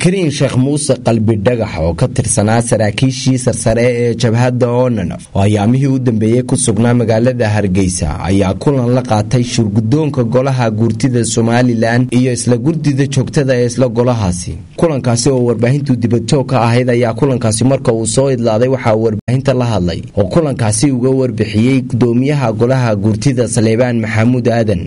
cabdikariin sheekh muuse qalbi dhagax oo ka tirsanaa saraakiishii sarsare ee jabhadda onanaf oo ayaamihii u dambeeyey ku sugnaa magaalada hargeysa ayaa kulan la qaatay shurgudoonka golaha guurtida somalilan iyo isla gurdida joogtada ee isla golahaasi kulankaasi oo warbaahintu dibadjoog ka ahayd ayaa kulankaasi marka uu soo idlaaday waxaa warbaahinta la hadlay oo kulankaasi uga warbixiyey gudoomiyaha golaha guurtida saleebaan maxamuud aadan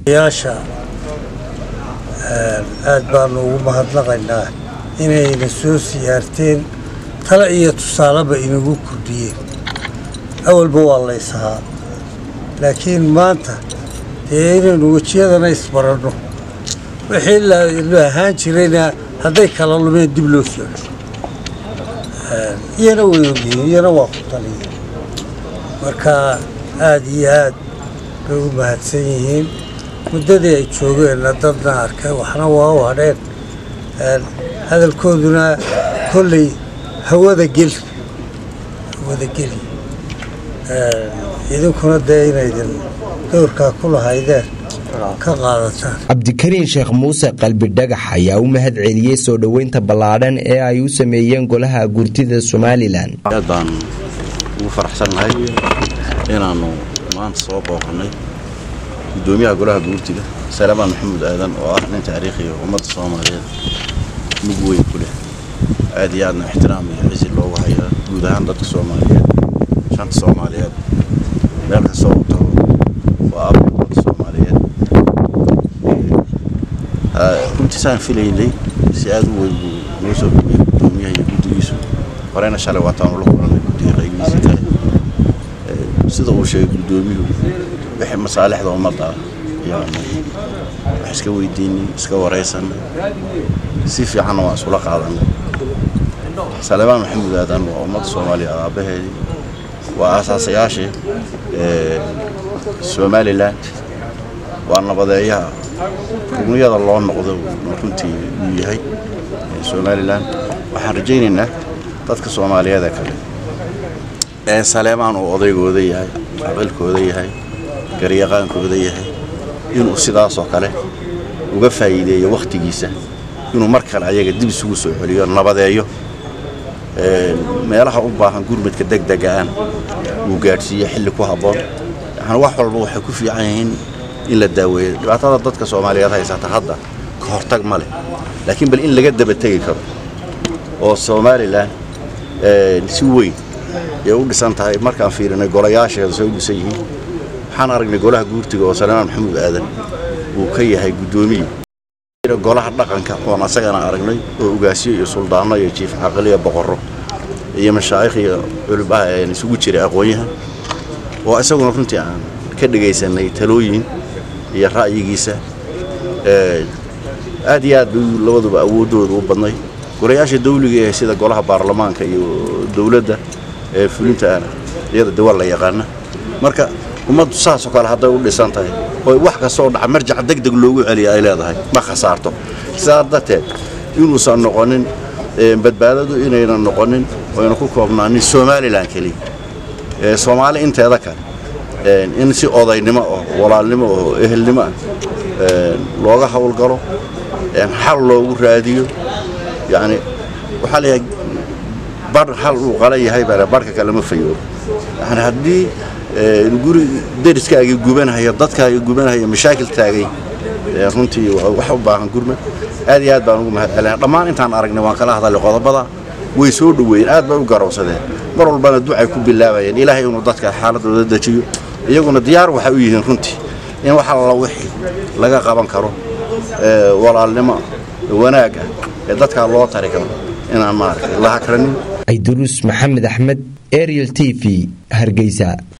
aad baanu ugu mahadnaqaynaa inayna soo siyaarteen tale iyo tusaaleba inagu kordhiyeen awalba waa laysahaa laakiin maanta dee inaynu wejiyadana isbaranno wixii la ahaan jirayna hadday kala lumeen dib loo soo iyana way ogyihiin iyana waa ku taliyeen marka aad iyo aad bay u mahadsan yihiin muddadii ay joogeenna dadna arkay waxna waa u hadheen hadalkooduna kolley hawada geli hawada geli idinkuna dee inaydin dowrkaa ku lahaydeen ka qaadataan cabdikariin sheekh muuse qalbi dhagax ayaa u mahad celiyey soo dhoweynta ballaadhan ee ay u sameeyeen golaha guurtida somalilan aad baan ugu faraxsannahay inaannu maanta soo booqannay gudoomiyaha golaha guurtiga salaamaan maxamuud aadan oo ah nin taariikhiya ummadda soomaaliyeed mug weyn ku leh aad iyo aadna ixtiraam iyo cisi loogu hayaa guud ahaan dadka soomaaliyeed shanta soomaaliyeed meel kastoo u tago waa ab ummadda soomaaliyeed runtiisaan filaynay si aad u weyn buu noo soo dhaweeyey gudoomiyaha iyo guddigiisu horeyna shalay waataanu la kulannay guddiga qaygiisii kale sida uu sheegay gudoomiyuhu wixii masaalixda ummadda ah yaanu wax iska weydiinay iska waraysanay si fiicanna waan isula qaadanay salebaan maxamuud aadan waa ummadda soomaaliya aabbaheedii waa aasaasayaashii somalilan waa nabadeeyaha rugniyada loo noqdo runtii uu yahay somalilan waxaan rajaynaynaa dadka soomaaliyeed ee kale ee saleemaan uu odaygooda yahay aqalkooda yahay garyaqaankooda yahay inuu sidaasoo kale uga faa'iideeyo wakhtigiisa inuu mar kale ayaga dib isugu soo celiyo nabadeeyo meelaha u baahan gurmadka degdegaan uu gaadhsiiyo xilli ku habboon yani wax walba waxay ku fiican yihiin in la daaweeyo dhibaatada dadka soomaaliyeed haysata hadda ka hortag ma leh laakiin bal in laga daba tegi karo oo somalilan si weyn ay u dhisan tahay markaan fiirinay golayaasheeda say u dhisan yihiin waxaan aragnay golaha guurtiga oo salaamaan maxamuud aadan uu ka yahay guddoomiye golaha dhaqanka oon asagana aragnay oo ugaasiyo iyo suldaano iyo jiif caqiliya boqorro iyo mashaayikh iyo culibaha een isugu jiray aqoon-yahan oo isaguna runtii aan ka dhegaysanay talooyin iyo ra'yigiisa aad iyo aad bay labaduba awooddooda u badnay golayaasha dawliga ee sida golaha baarlamaanka iyo dowladda ee fulintaana iyada dawal la yaqaana marka ummaddu saasoo kale hadday u dhisan tahay oo wax kastoo dhaca marjac degdeg loogu celiya ay leedahay ma khasaarto sidaa darteed inuusan noqonin badbaadadu inaynan noqonin oyna ku koobnaanin somalilan keliya soomaali inteeda kale in si odaynimo oo walaalnimo oo ehelnimo ah looga howlgalo xal loogu raadiyo yacni waxaa layahay bar hal uu qalan yahay baa barhka kale ma fayoobo yani haddii guri deriskaagii gubanahaya dadkaagii gubanahaya mashaakil taagay runtii wax u baahan gurmad aad iyo aad baan ugu mahad celina dhammaan intaan aragnay waan kala hadalay qodobada way soo dhoweeyeen aad bay u garowsadeen mar walbana ducay ku bilaabayeen ilaahay inuu dadka xaaladooda dejiyo iyaguna diyaar waxay u yihiin runtii in wax alla wixii laga qaban karo walaalnimo wanaag ah ee dadkaa loo tari karo inaan maaragtay la hakranin ayduruus maxamed axmed ariel t v hargeysa